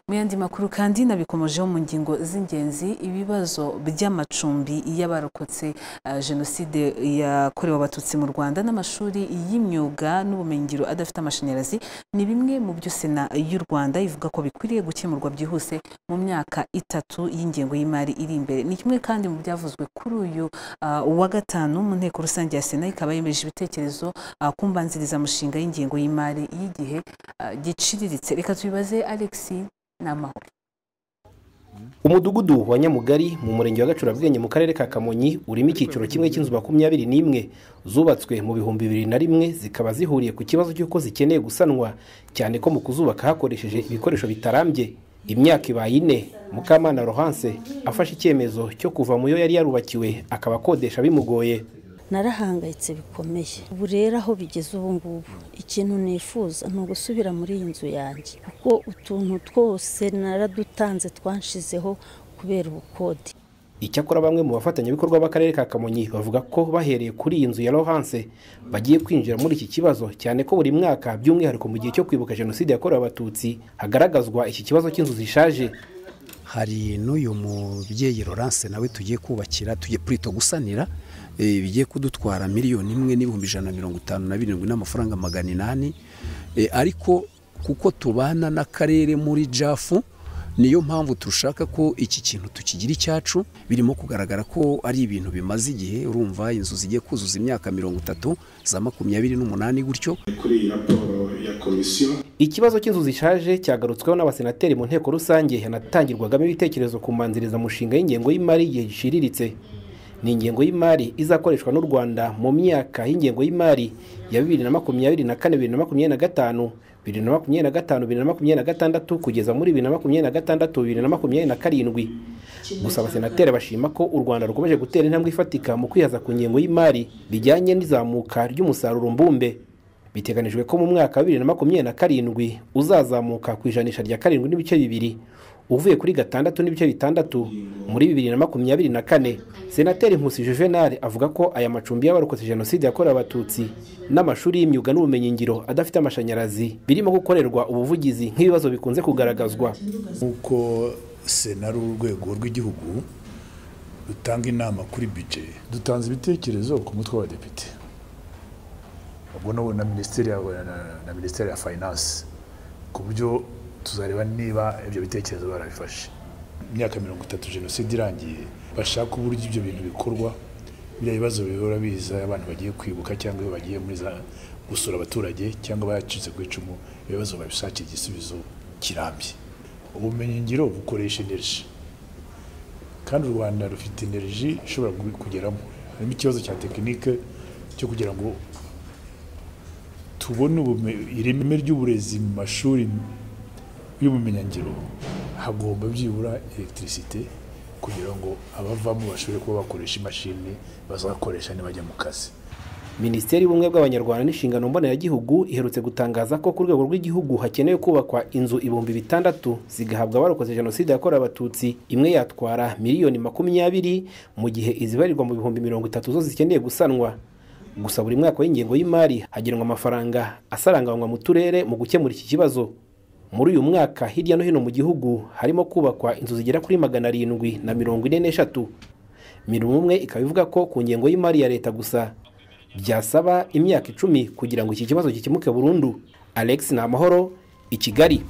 mu yandi makuru kandi nabikomojeho mu ngingo z'ingenzi ibibazo by'amacumbi y'abarokotse eh, jenoside yakorewe abatutsi mu rwanda n'amashuri y'imyuga n'ubumenyingiro adafite amashanyarazi ni bimwe mu byo sena y'u rwanda ivuga ko bikwiriye gukemurwa byihuse mu myaka itatu y'ingengo y'imari iri imbere ni kimwe kandi mu byavuzwe kuri uyu ah, wa gatanu mu nteko rusange ya sena ikaba yemeje ibitekerezo ah, ku mbanzirizamushinga y'ingengo y'imari y'igihe ah, giciriritse reka tubibaze alexi n'amahoro umudugudu wa nyamugari mu murenge wa gacurabwenge mu karere ka kamonyi urimo icyiciro kimwe cy'inzu makumyabiri n'imwe zubatswe mu bihumbi bibiri na rimwe zikaba zihuriye ku kibazo cy'uko zikeneye gusanwa cyane ko mu kuzubaka hakoresheje ibikoresho bitarambye imyaka ibaye ine mukamana rohanse afashe icyemezo cyo kuva mu yo yari yarubakiwe akaba akodesha bimugoye narahangayitse bikomeye ubu rero aho bigeze ubu ngubu ikintu nifuza ni ugusubira muri iyi nzu yanjye kuko utuntu twose naradutanze twanshizeho kubera ubukode icyakora bamwe mu bafatanyabikorwa b'akarere ka kamonyi bavuga ko bahereye kuri iyi nzu ya rohanse bagiye kwinjira muri iki kibazo cyane ko buri mwaka by'umwihariko mu gihe cyo kwibuka jenoside yakorewe abatutsi hagaragazwa iki kibazo cy'inzu zishaje hari n'uyu mubyeyi Laurence nawe tugiye kubakira tugiye purito gusanira eh, bigiye kudutwara miliyoni imwe n'ibihumbi ijana na mirongo itanu na birindwi n'amafaranga magana inani Eh, ariko kuko tubana n'akarere muri jafu niyo mpamvu dushaka ko iki kintu tukigira icyacu birimo kugaragara ko ari ibintu bimaze igihe urumva inzu zigiye kuzuza imyaka mirongo itatu za makumyabiri n'umunani gutyo kuri iyi raporo ya komisiyo ikibazo cy'inzu zishaje cyagarutsweho n'abasenateri mu nteko rusange yanatangirwagamo ibitekerezo ku mbanzirizamushinga y'ingengo y'imari y'igihe giciriritse ni ingengo y'imari izakoreshwa n'u rwanda mu myaka y'ingengo y'imari ya bibiri na makumyabiri na kane bibiri na makumyabiri na gatanu bibiri na makumyabiri na gatanu bibiri na makumyabiri na gatandatu kugeza muri bibiri na makumyabiri na gatandatu bibiri na makumyabiri na karindwi gusa abasenateri bashima ko u rwanda rukomeje gutera intambwe ifatika mu kwihaza ku ngengo y'imari bijyanye n'izamuka ry'umusaruro mbumbe biteganijwe ko mu mwaka wa bibiri na makumyabiri na karindwi uzazamuka ku ijanisha rya karindwi n'ibice bibiri uvuye kuri gatandatu n'ibice bitandatu muri bibiri na makumyabiri na kane senateri nkusi juvenal avuga ko aya macumbi y'abarokotse jenoside yakorewe abatutsi n'amashuri y'imyuga n'ubumenyingiro adafite amashanyarazi birimo gukorerwa ubuvugizi nk'ibibazo bikunze kugaragazwa nk'uko sena ari urwego rw'igihugu rutanga inama kuri bije dutanze ibitekerezo ku mutwe w'abadepite ubwo n'ubu na minisiteri ya- na- na minisiteri ya finance ku buryo tuzareba niba ibyo bitekerezo barabifashe imyaka mirongo itatu jenoside irangiye bashaka uburyo ibyo bintu bikorwa biriya bibazo bihora biza abantu bagiye kwibuka cyangwa iyo bagiye muri za gusura abaturage cyangwa bacitse ku icumu ibibazo babishakira igisubizo kirambye ubumenyingiro bukoresha energy kandi u rwanda rufite energy ishobora gu- kugeramo harimo ikibazo cya tekinike cyo kugira ngo tubone ubume- ireme ry'uburezi mu mashuri y'ubumenyingiro hagomba byibura elegitirisite kugira ngo abavamo bashobore kuba bakoresha imashini bazakoresha nibajya mu kazi minisiteri y'ubumwe bw'abanyarwanda n'inshingano mboneragihugu iherutse gutangaza ko ku rwego rw'igihugu hakenewe kubakwa inzu ibihumbi bitandatu zigahabwa abarokotse jenoside yakorewe abatutsi imwe yatwara miliyoni makumyabiri mu gihe izibarirwa mu bihumbi mirongo itatu zo zikeneye gusanwa gusa buri mwaka w'ingengo y'imari hagenwa amafaranga asaranganywa mu turere mu gukemura iki kibazo muri uyu mwaka hirya no hino mu gihugu harimo kubakwa inzu zigera kuri magana arindwi na mirongo ine n'eshatu mirongo umwe ikaba ivuga ko ku ngengo y'imari ya leta gusa byasaba imyaka icumi kugira ngo iki kibazo gikemuke burundu alex ni amahoro i kigali